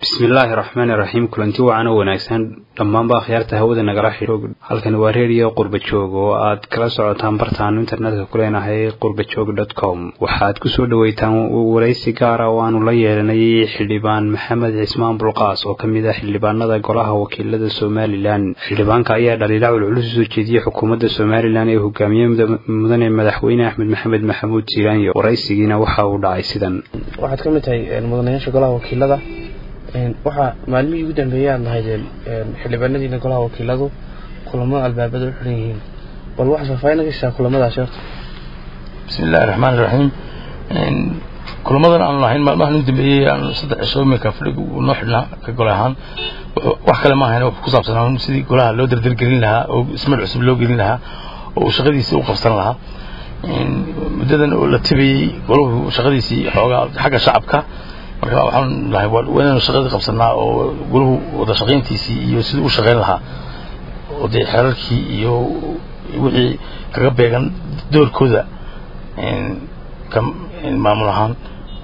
bismillaahi raxmaani raxiim kulanti wacan oo wanaagsan dhammaanba akhyaarta hawada nagala xidho halkani waa reediyo qurbajoog oo aad kala socotaan bartaanu internetka ku leenahay qurbajoog dot com waxaad kusoo dhaweytaan waraysi gaara oo aanu la yeelanay xildhibaan maxamed cismaan bulqaas oo kamid ah xildhibaanada golaha wakiilada somalilan xildhibaanka ayaa dhaliila culculus usoo jeediyey xukuumadda somalilan ee hogaamiye mudane madaxweyne axmed maxamed maxamuud jiiraanyo waraysigiina waxa uu dhacay sidan waxaad ka mid tahay mudanayaasha golaha wakiilada waxaa maalmihii ugu dambeeyey aad lahaydeen xildhibaanadiina golaha wakiiladu kulamo albaabada u xiran yihiin bal waxaa faahfaahin ka heshaa kulamadaasi horta bismi illahi raxmaan iraxiim kulamadan aanu lahayn maalmahan u dambeeyey aanu saddex cisho iminka fadhiga uu noo xidhnaa ka gole ahaan wax kale ma ahayn ku saabsanaa sidii golaha loo dardargelin lahaa oo ismar cusub loo gelin lahaa oo uu shaqadiisii u qabsan lahaa muddadan oo la tabayey golahu shaqadiisii xoogaa xagga shacabka marka waxaan lahay waa inaynu shaqadii qabsanaa oo gulahu wada shaqayntiisii iyo sidii u shaqayn lahaa oo dee xeerarkii iyo wixii kaga beegan doorkooda ka maamul ahaan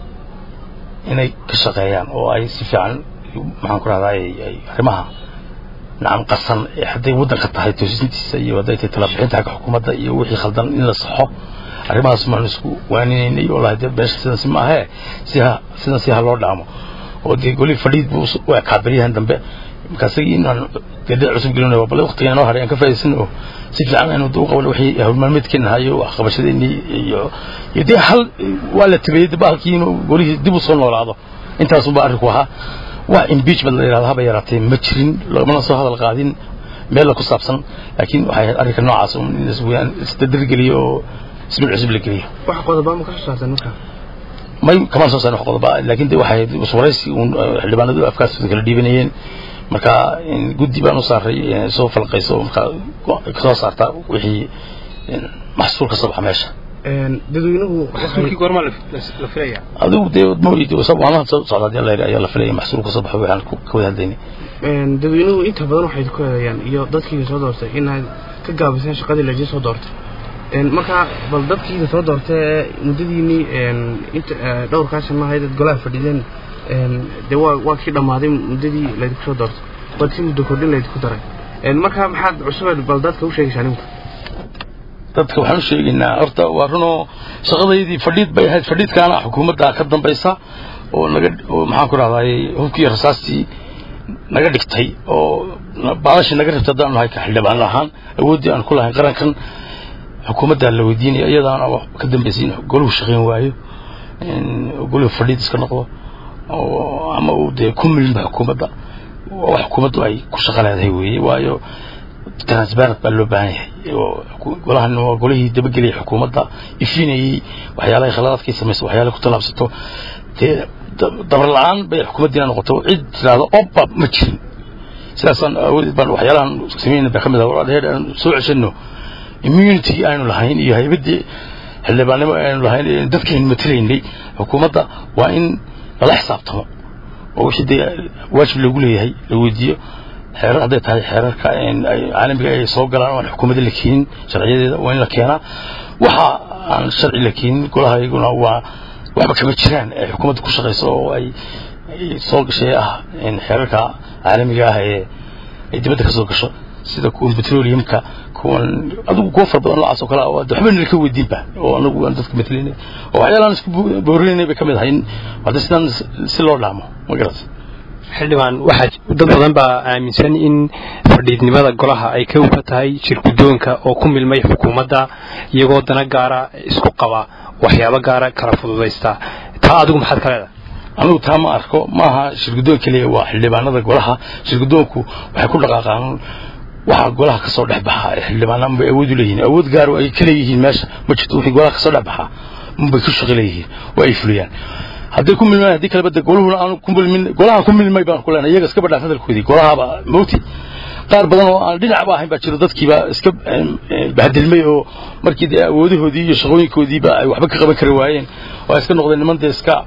inay ka shaqeeyaan oo ay si fiican maxaan ku rahdaa arrimaha nacam qasan hadday waddanka tahay toosintiisa iyo hadday tahay talabixinta xagga xukuumadda iyo wixii khaldan in la saxo arrimahaas maan isku waaninaynay oo lahay beesha sidan si maahee si ha sidan si ha loo dhaamo oo dee goli fadhiid buu u ekaa beryahan dambe marka isagii inaan geedada cusub gelinayo bal waqtiga inoo haray aan ka faa'iidaysan oo si fiican aynu u qaban wixii howlmaalmeedkeena hayo waxqabashadeenii iyo iyo dee hal waa la tabeeyey dib halkii inuu golihii dib u soo noolaado intaasunba arrinku ahaa wax impeachment la yidhahdo haba yaraatee ma jirin loomana soo hadal qaadin meel la ku saabsan laakiin waxay ahayd arrinka noocaas un in isdadargeliyo oo ismil cusub la geliyo wax qodoba ma ka soo saarteen marka may kamaan soo saarin wax qodoba laakiin de waxay waraysi uun xildhibaanadu afkaastooda kala dhiibanayeen marka guddi baan u saaray soo falqayso marka kasoo saarta wixii maxsuul ka soo baxa meesha dadweynuhu maxsuulkii goorma la filaya adigu dee mooyid maalmaha soo socda hadii alla ayaa la filaya maxsuul ka soo baxo waxaan ka wada hadlaynay dadweynuhu inta badan waxay ku eedeeyaan iyo dadkiina soo doortay inaad ka gaabiseen shaqadii laydin soo doortay markaa bal dadkiina soo doortay muddadiinii inta dhowrkaa sano ahayd ad golaha fadhideen dee waa waa kii dhammaaday muddadii laydinku soo doortay waad si muddo kordhin laydinku daray markaa maxaad cusubeen bal dadka u sheegaysaa ninku dadka waxaan u sheegaynaa horta waa runoo shaqadaydii fadhiid bay ahayd fadhiidkaana xukuumadda ka dambaysa oo naga oo maxaan ku rahdaay hubkii rasaastii naga dhigtay oo baadashii naga rabtay haddaan nahay ka xildhibaan ahaan awooddii aan ku lahayn qarankan xukuumaddaa la weydiinaya iyadaana ka dambaysay in goluhu shaqayn waayo goluhu fadhiid iska noqdo oo ama uu dee ku milma xukuumadda wax xukuumaddu ay ku shaqo leedahay weeye waayo transparent baa loo baahan yahay oo golahan waa golihii dabageliyay xukuumadda ifinayey waxyaalahay khaladaadkay samaysa waxyaalahay ku tallaabsato dee dabar la-aan bay xukuumaddiina noqoto cid tiraahdo oba ma jirin sidaasaan awoodeed baan waxyaalahan sameynay baa ka mid ah walaadheer aan soo ceshano immunity aynu lahayn iyo haybaddii xildhibaannimo aynu lahayn dadkaynu matalaynay xukuumadda waa in lala xisaabtamo oo wixii dee waajib loogu leeyahay la weydiiyo xeerar hadday tahay xeerarka caalamiga ay soo galaan oo aan xukuumadda la keenin sharciyadeeda waa in la keenaa waxa aan sharci la keenin golaha iyaguna waa waxba kama jiraan ay xukuumadda ku shaqayso oo ay soo gashay ah xeerarka caalamiga ah ee ay dibadda ka soo gasho sida kuwan petroleumka kuwan adigu kuwa fara badan noocaas oo kale ah waxba nala ka weydiinba oo anagu aan dadka matalaynay oo waxyaalaan isku boorinaynay bay ka mid ahay hadda sidaan si loo dhaamo ma garat xildhibaan waxaa dad badan baa aaminsan in fadhiidnimada golaha ay ka uga tahay shirguddoonka oo ku milmay xukuumadda iyagoo dana gaara isku qaba waxyaabo gaara kala fududaysta taa adigu maxaad ka leedahay anigu taa ma arko maaha shirguddoon keliya waa xildhibaanada golaha shirguddoonku waxay ku dhaqaaqaan waxaa golaha ka soo dhex baxa ee xildhibaanaan bay awood u leeyihiin awood gaar ay ka leeyihiin meesha ma jirto wixii golaha ka soo dhex baxa unbay ku shaqo leeyihiin oo ay fuliyaan hadday ku milmaan haddii kaleba de goluhuna aanu ku milmin golaha ku milmay baan ku leenahay iyaga iska badhaan hadalkoodii golahaaba mawti qaar badan oo aan dhinacba ahayn baa jiro dadkiiba iska bahadilmay oo markii dee awoodahoodii iyo shaqooyinkoodiiba ay waxba ka qaban kari waayeen oo ay iska noqdeen niman dee iska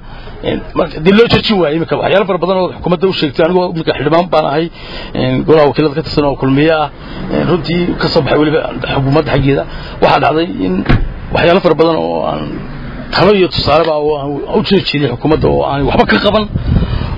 dee loo jejin waayey imika waxyaalo fara badan oo xukuumadda u sheegtay anigoo imika xildhibaan baan ahay golaha wakiilada ka tirsan oo kulmiye ah runtii ka soo baxay weliba xukuumadda xaggeeda waxaa dhacday in waxyaalo fara badan oo aan talo iyo tusaaleba oo aan u jeejeediyay xukuumadda oo aan waxba ka qaban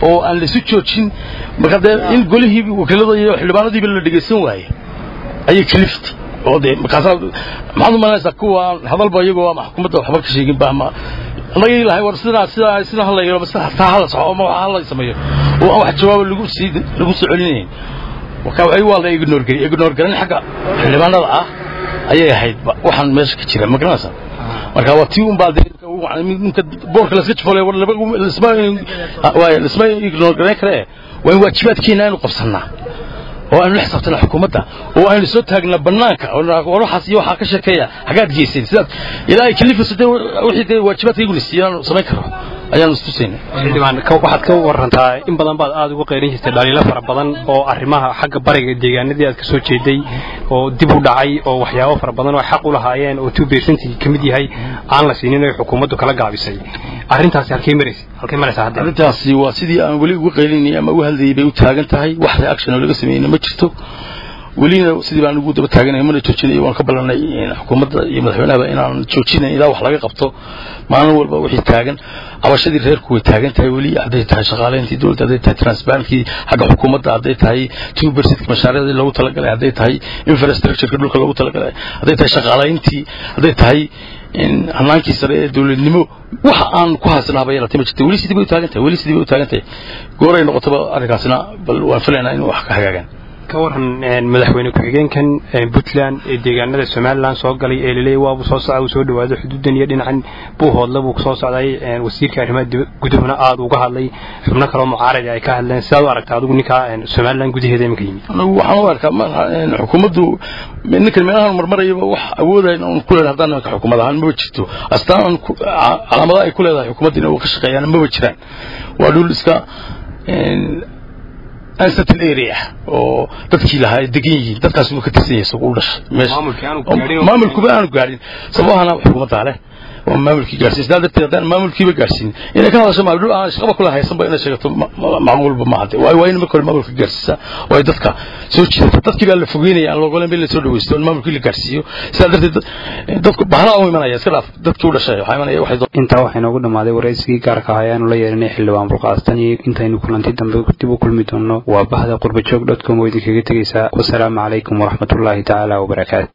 oo aan laisu joojin marka dee in golihii wakiilada iyo xildhibaanadiiba la dhegaysan waaye ayay kaliftay oo dee markaasaa maxaad u malaynaysaa kuwa hadalba iyagoo ama xukuumadda waxba ka sheegin ba ama annaga ilahay war sidaa sidaa sidaa hala yeelo bas taa hala soco ama waxa hala sameeyo oo aan wax jawaabo lagu sii lagu soo celinayn marka waxay waa la ignore gari ignore garan xagga xildhibaanada ah ayay ahayd waxaan meesha ka jira ma garanaysaa marka waa tii un baa ninka boorka laska jufalay war laba lisma waay lisma ignore garan kare waa in waajibaadkeena aynu qabsannaa oo aynu la xisaabtana xukuumadda oo aynu soo taagnaa bannaanka war waxaas iyo waxaa ka sheekeeya hagaad geyseen sidaad ilaa ay kalifayso dee wixii dee waajibaadkayguna siiyaan samayn karo ayaanu istusayna xildhibaan waxaad ka warantaa in badan baad aada uga qayrin jirtay dhaliilo fara badan oo arrimaha xagga bariga deegaanadii aad ka soo jeeday oo dib u dhacay oo waxyaabo fara badan oo xaq u lahaayeen oo two percentage ka mid yahay aan la siinin ay xukuumaddu kala gaabisay arrintaasi halkay maraysa halkay maraysaa hadda arrintaasi waa sidii aan weli uga qaylinay ama u hadlayay bay u taagan tahay wax reaction oo laga sameeyeyna ma jirto welina sidii baan ugu daba taaganay mana joojinay waan ka ballanay xukuumadda iyo madaxweynahaba inaan joojinayn ilaa wax laga qabto maalin walba wixii taagan cabashadii reerku way taagan tahay weli hadday tahay shaqaaleyntii dowladda hadday tahay transparentkii xagga xukuumadda hadday tahay two percentka mashaariicdii loogu talagalay hadday tahay infrastructureka dhulka loogu talagalay hadday tahay shaqaaleyntii hadday tahay hanaankii sare ee dowladnimo waxa aan ku haysanaaba yeelatay ma jirta weli sidii bay u taagan tahay weli sidii bay u taagan tahay gooray noqotaba arrinkaasina bal waan filaynaa in wax ka hagaagaan ka waran madaxweyne ku-xigeenkan puntland ee deegaanada somalilan soo galay ee laleeyay waabuu soo socda uu soo dhawaado xuduudan iyo dhinacan buuhoodla buu soo socday wasiirka arrimaha gudahuna aada uga hadlay xubno kaloo mucaaradi ay ka hadleen sidaad u aragta adigu ninkaa somalilan gudaheeda imika yimid anigu waxaan u arkaa xukuumaddu ninkan meelahan marmarayaba wax awoodayn oon ku leedahay haddaan nimanka xukuumad ahaan maba jirto astaan calaamadaha ay ku leedahay xukuumadda inay ka shaqeeyaan maba jiraan waa dhul iska uncertain area oo dadkii lahaa ay degan yihiin dadkaas uu ka tirsan yahay isagu u dhashay maamulkuba aanu gaadhin sababahana xukuumaddaa leh oo maamulkii gaarsiin sidaa darteed haddaan maamulkiiba gaarsiin inay ka hadasho maamul aan shaqaba kula haysanba inay sheegato macquulba ma hadde waayo waa in marka hore maamulka gaarsiisa oo ay dadka soo jiidata dadkii baa la fogeynaya aan loogolen ba in la soo dhaweysto in maamulkii la gaarsiiyo sidaa darteed dadku bahala u imanaya iska dhaaf dadkii u dhashay waxaa imanaya waxay intaa waxaa inoogu dhammaaday waraysigii gaarka ah ayaanu la yeelanay xildhibaan bulqaastan iyo intaynu kulanti dambe dib u kulmi doono waa bahda qurbajoog dot com oo idinkaga tegeysaa wasalaamu calaykum waraxmatullaahi tacaala wabarakaatu